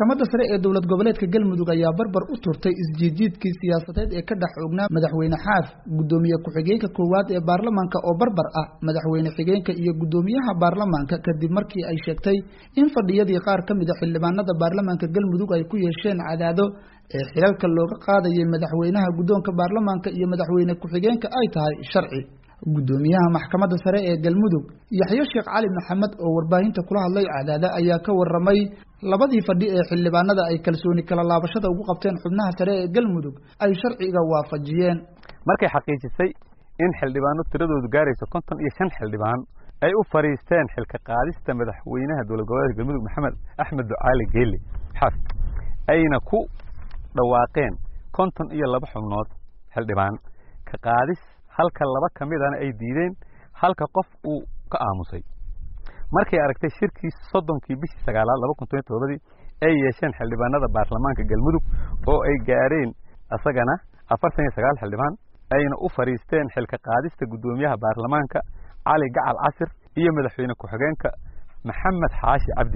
maxkamadda sare ee dowlad goboleedka galmudug ayaa barbar u turtay isjiidjiidkii siyaasadeed ee ka dhex oognaa madaxweyne xaaf guddoomiye ku-xigeenka koowaad ee baarlamaanka oo barbar ah madaxweyne xigeenka iyo guddoomiyaha baarlamaanka kadib markii ay sheegtay in fadhiyadii qaar ka mid a xildhibaanada baarlamaanka galmudug ay ku yeesheen cadaado ee xilalka looga qaadayay madaxweynaha guddoonka baarlamaanka iyo madaxweyne ku-xigeenka ay tahay sharci guddoomiyaha maxkamadda sare ee galmudug yaxyo sheekh cali maxamed oo warbaahinta kula hadlay cadaada ayaa ka waramay labadii fadhi ee xildhibaanada ay kalsooni kala laabashada ugu qabteen xubnaha sare ee galmudug ay sharciga waafajiyeen markay xaqiijisay in xildhibaano tiradoodu gaarayso konton iyo shan xildhibaan ay u fadhiisteen xilka qaadista madaxweynaha dowlad goboleedka galmudug maxamed axmed ducaali geeli xaf ayna ku dhawaaqeen konton iyo laba xubnood xildhibaan ka qaadis halka laba ka midana ay diideen halka qof uu ka aamusay markay aragtay shirkii soddonkii bishii sagaalaad laba kun toban todobadii ay yeesheen xildhibaanada baarlamaanka galmudug oo ay gaareen isagana afartan iyo sagaal xildhibaan ayna u fadhiisteen xilka qaadista guddoomiyaha baarlamaanka cali gacal casir iyo madaxweyne ku-xigeenka maxamed xaashi cabdi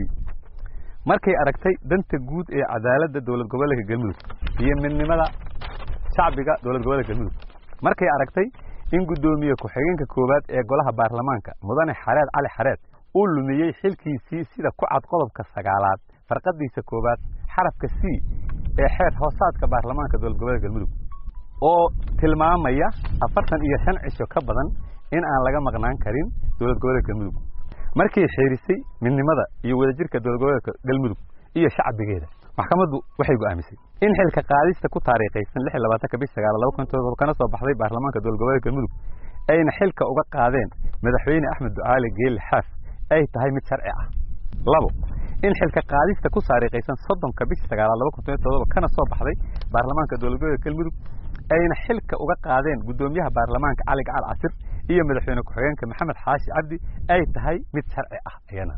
markay aragtay danta guud ee cadaaladda dowlad goboleedka galmudug iyo midnimada shacbiga dowlad goboleedka galmudug markay aragtay in guddoomiye ku-xigeenka koowaad ee golaha baarlamaanka mudane xareed cali xareed uu lumiyey xilkiisii sida ku cad qodobka sagaalaad farqadiisa koowaad xarafka c ee xeer hoosaadka baarlamaanka dowlad goboleedka galmudug oo tilmaamaya afartan iyo shan cisho ka badan in aan laga maqnaan karin dowlad goboleedka galmudug markay xeerisay midnimada iyo wadajirka dowlad goboleedka galmudug iyo shacbigeeda maxkamaddu waxay go'aamisay in xilka qaadista ku taariikhaysan lix iyo labaatanka bish sagaal laba kun todoba kana soo baxday baarlamaanka dowlad goboleedka galmudug ayna xilka uga qaadeen madaxweyne axmed ducaali geeli xaaf ay tahay mid sharci ah labo in xilka qaadista ku taariikhaysan soddonka bishi sagaalaad laba kun toban todoba kana soo baxday baarlamaanka dowlad goboleedka galmudug ayna xilka uga qaadeen guddoomiyaha baarlamaanka cali gacal casir iyo madaxweyne ku-xigeenka maxamed xaashi cabdi ay tahay mid sharci ah ayana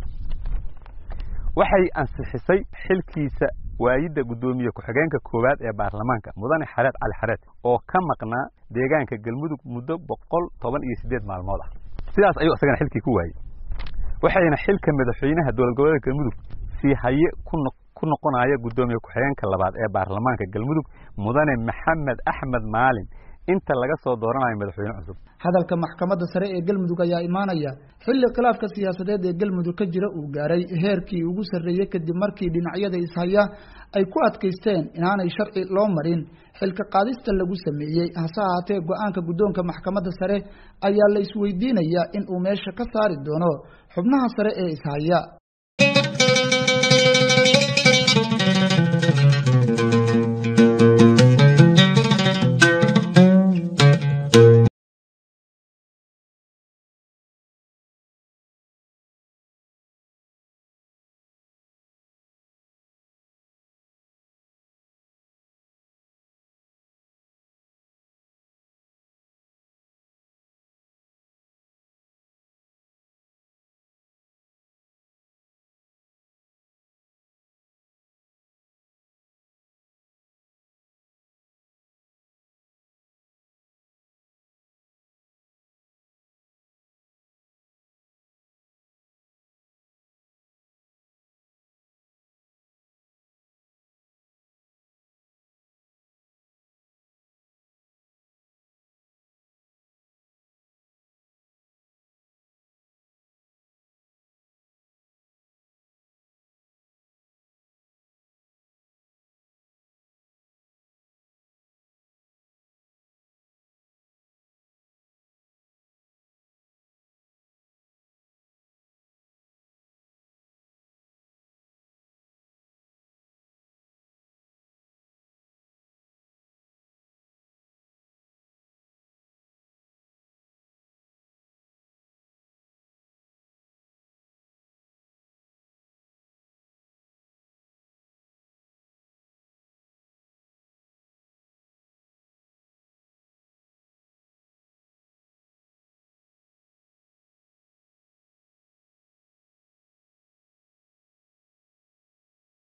waxay ansixisay xilkiisa waayidda guddoomiye ku-xigeenka koowaad ee baarlamaanka mudane xareed cali xareed oo ka maqnaa deegaanka galmudug muddo boqol toban iyo siddeed maalmood ah sidaas ayuu isagana xilkii ku waayey waxayna xilka madaxweynaha dowlad goboleedka galmudug sii haye ku noqonaya guddoomiye ku-xigeenka labaad ee baarlamaanka galmudug mudane maxamed axmed maalin inta laga soo dooranayo madaxweyne cusub hadalka maxkamadda sare ee galmudug ayaa imaanaya xilli khilaafka siyaasadeed ee galmudug ka jira uu gaaray heerkii ugu sarreeyey kadib markii dhinacyada ishaya ay ku adkaysteen inaanay sharci loo marin xilka qaadista lagu sameeyey hase ahaatee go-aanka guddoonka maxkamadda sare ayaa la isweydiinayaa in uu meesha ka saari doono xubnaha sare ee ishaya